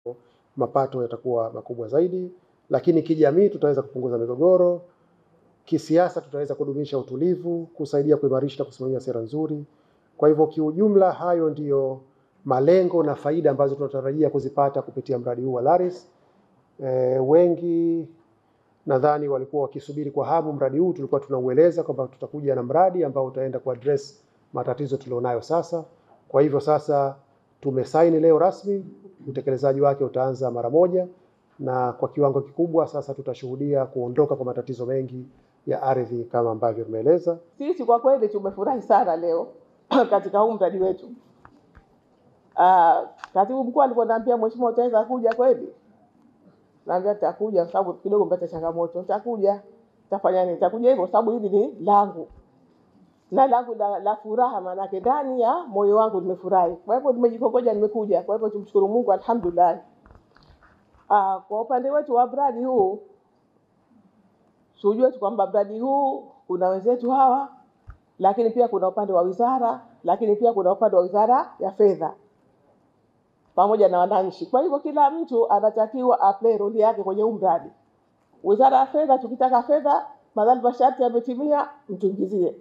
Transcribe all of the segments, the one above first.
mapato yatakuwa makubwa zaidi, lakini kijamii tutaweza kupunguza migogoro, kisiasa tutaweza kudumisha utulivu, kusaidia kuimarisha na kusimamia sera nzuri. Kwa hivyo kiujumla, hayo ndiyo malengo na faida ambazo tunatarajia kuzipata kupitia mradi huu wa LARIS. E, wengi nadhani walikuwa wakisubiri kwa hamu mradi huu. Tulikuwa tunaueleza kwamba tutakuja na mradi ambao utaenda kuaddress matatizo tulionayo sasa. Kwa hivyo sasa tumesaini leo rasmi, utekelezaji wake utaanza mara moja, na kwa kiwango kikubwa sasa tutashuhudia kuondoka kwa matatizo mengi ya ardhi kama ambavyo tumeeleza. Sisi kwa kweli tumefurahi sana leo katika huu mradi wetu. Ah, katibu mkuu aliponiambia mheshimiwa, utaweza kuja kweli? Naambia nitakuja kwa sababu kidogo mpata changamoto. Nitakuja. Nitafanya nini? Nitakuja hivyo sababu hili ni langu. Na langu la, la furaha maanake ndani ya moyo wangu nimefurahi. Kwa hivyo nimejikongoja nimekuja. Kwa hivyo tumshukuru Mungu alhamdulillah. Ah, kwa upande wetu wa mradi huu tujue tu kwamba mradi huu kuna wenzetu hawa, lakini pia kuna upande wa wizara, lakini pia kuna upande wa wizara ya fedha pamoja na wananchi. Kwa hivyo kila mtu anatakiwa aplay role yake kwenye huu mradi. Wizara ya fedha, tukitaka fedha, madhali masharti yametimia, mtuingizie.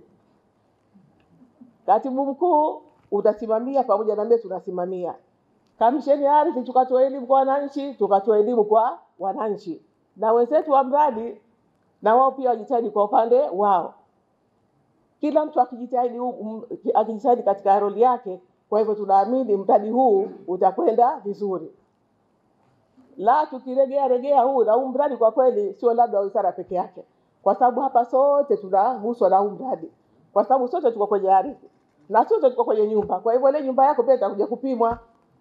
Katibu mkuu utasimamia pamoja na mimi tunasimamia. Kamisheni ya ardhi tukatoa elimu kwa wananchi, tukatoa elimu kwa wananchi, na wenzetu wa mradi na wao pia wajitahidi kwa upande wao. Kila mtu akijitahidi hu- m- akijitahidi katika roli yake. Kwa hivyo tunaamini mradi huu utakwenda vizuri. La tukiregea regea huu na huu mradi kwa kweli sio labda wa wizara peke yake, kwa sababu hapa sote tunaguswa na huu mradi, kwa sababu sote tuko kwenye ardhi na sote tuko kwenye nyumba. Kwa hivyo ile nyumba yako pia itakuja kupimwa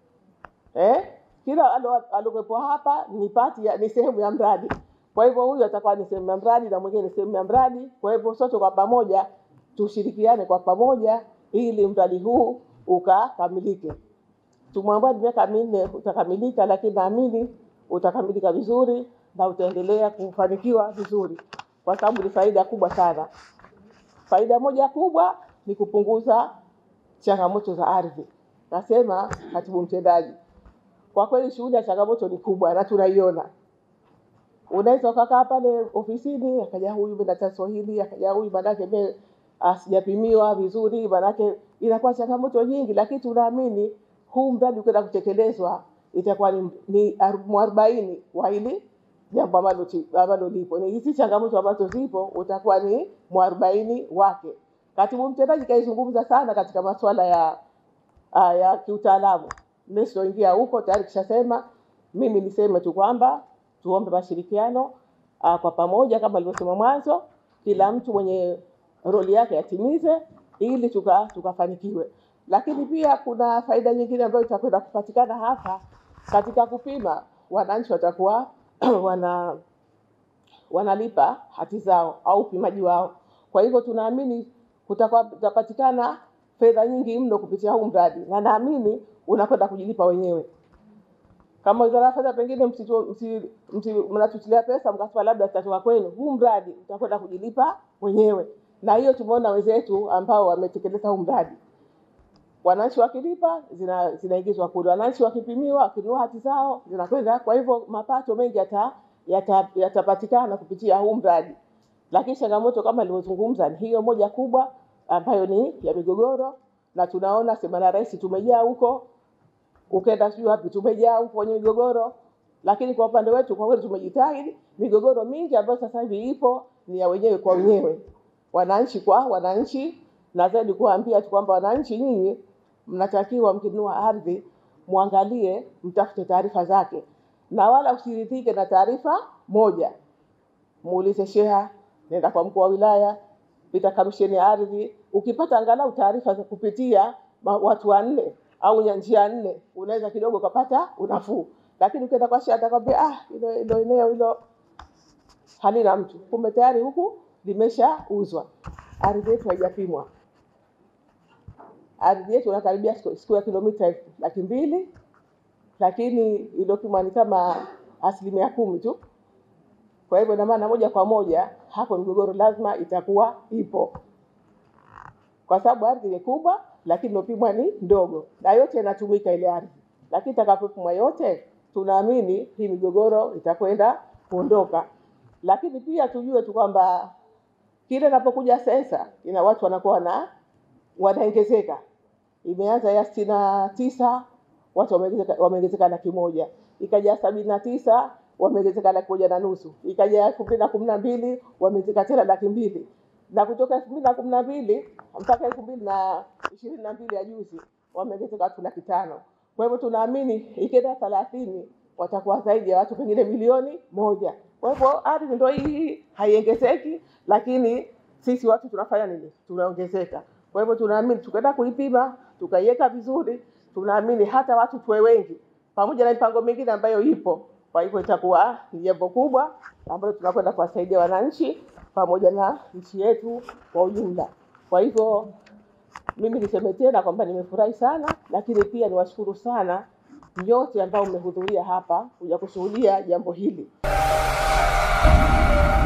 eh? Kila alo- alokuwepo hapa ni pati ya, ni sehemu ya mradi. Kwa hivyo huyu atakuwa ni sehemu ya mradi na mwingine ni sehemu ya mradi. Kwa hivyo sote kwa pamoja tushirikiane kwa pamoja ili mradi huu ukakamilike. Tumwambia ni miaka minne utakamilika, lakini naamini utakamilika vizuri na utaendelea kufanikiwa vizuri, kwa sababu ni faida kubwa sana. Faida moja kubwa ni kupunguza changamoto za ardhi. Nasema katibu mtendaji, kwa kweli shughuli ya changamoto ni kubwa na tunaiona. Unaweza ukakaa pale ofisini, akaja huyu mimi na tatizo hili, akaja huyu manake mimi ah, sijapimiwa vizuri, manake inakuwa changamoto nyingi, lakini tunaamini huu mradi ukienda kutekelezwa itakuwa ni, ni ar- mwarobaini wa hili jambo ambalo ti- ambalo lipo. Ni hizi changamoto ambazo zipo utakuwa ni mwarobaini wake. Katibu mtendaji kaizungumza sana katika masuala ya uh, ya kiutaalamu. Mimi sitoingia huko, tayari kishasema. Mimi niseme tu kwamba tuombe mashirikiano uh, kwa pamoja, kama alivyosema mwanzo, kila mtu mwenye roli yake atimize ili tuka tukafanikiwe. Lakini pia kuna faida nyingine ambayo itakwenda kupatikana hapa katika kupima, wananchi watakuwa wana wanalipa hati zao au upimaji wao. Kwa hivyo tunaamini kutakuwa- kutapatikana fedha nyingi mno kupitia huu mradi, na naamini unakwenda kujilipa wenyewe. Kama wizara ya fedha pengine msitu- msi- msi- mnatutilia pesa mkasema labda zitatoka kwenu, huu mradi utakwenda kujilipa wenyewe, na hiyo tumeona wenzetu ambao wametekeleza huu mradi wananchi wakilipa zina, zinaingizwa kule, wananchi wakipimiwa wakinunua hati zao zinakwenda. Kwa hivyo mapato mengi yata yata- yatapatikana kupitia huu mradi, lakini changamoto kama nilivyozungumza ni hiyo moja kubwa ambayo ni ya migogoro, na tunaona sema la rais tumejaa huko, ukenda sijui wapi tumejaa huko kwenye migogoro, lakini kwa upande wetu kwa kweli tumejitahidi. Migogoro mingi ambayo sasa hivi ipo ni ya wenyewe kwa wenyewe, wananchi kwa wananchi, na zaidi kuwaambia tu kwamba wananchi, nyinyi mnatakiwa mkinunua ardhi muangalie, mtafute taarifa zake, na wala usiridhike na taarifa moja. Muulize sheha, nenda kwa mkuu wa wilaya, pita kamisheni ya ardhi. Ukipata angalau taarifa za kupitia ma- watu wanne au nya- njia nne, unaweza kidogo ukapata unafuu. Lakini ukienda kwa sheha atakwambia ah, hilo hilo eneo hilo halina mtu, kumbe tayari huku limeshauzwa. Ardhi yetu haijapimwa. Ardhi yetu inakaribia siku siku ya kilomita elfu laki mbili, lakini iliyopimwa ni kama asilimia kumi tu. Kwa hivyo ina maana moja kwa moja hapo migogoro lazima itakuwa ipo, kwa sababu ardhi ni kubwa, lakini iliyopimwa ni ndogo, na yote inatumika ile ardhi, lakini itakapopimwa yote tunaamini hii migogoro itakwenda kuondoka, lakini pia tujue tu kwamba kile inapokuja sensa ina watu wanakuwa na wanaongezeka. Imeanza ya sitini na tisa watu wameongezeka wameongezeka laki moja, ikaja sabini na tisa wameongezeka laki moja na nusu, ikaja elfu mbili na kumi na mbili wameongezeka tena laki mbili na kutoka elfu mbili na kumi na mbili mpaka elfu mbili na ishirini na mbili ya juzi wameongezeka watu laki tano. Kwa hivyo tunaamini ikienda thelathini watakuwa zaidi ya watu pengine milioni moja. Kwa hivyo ardhi ndio hii haiongezeki, lakini sisi watu tunafanya nini? Tunaongezeka. Kwa hivyo tunaamini tukaenda kuipima tukaiweka vizuri, tunaamini hata watu tuwe wengi, pamoja na mipango mingine ambayo ipo. Kwa hivyo itakuwa ni jambo kubwa ambalo tunakwenda kuwasaidia wananchi pamoja na nchi yetu kwa ujumla. Kwa hivyo mimi niseme tena kwamba nimefurahi sana, lakini pia niwashukuru sana nyote ambao mmehudhuria hapa kuja kushuhudia jambo hili.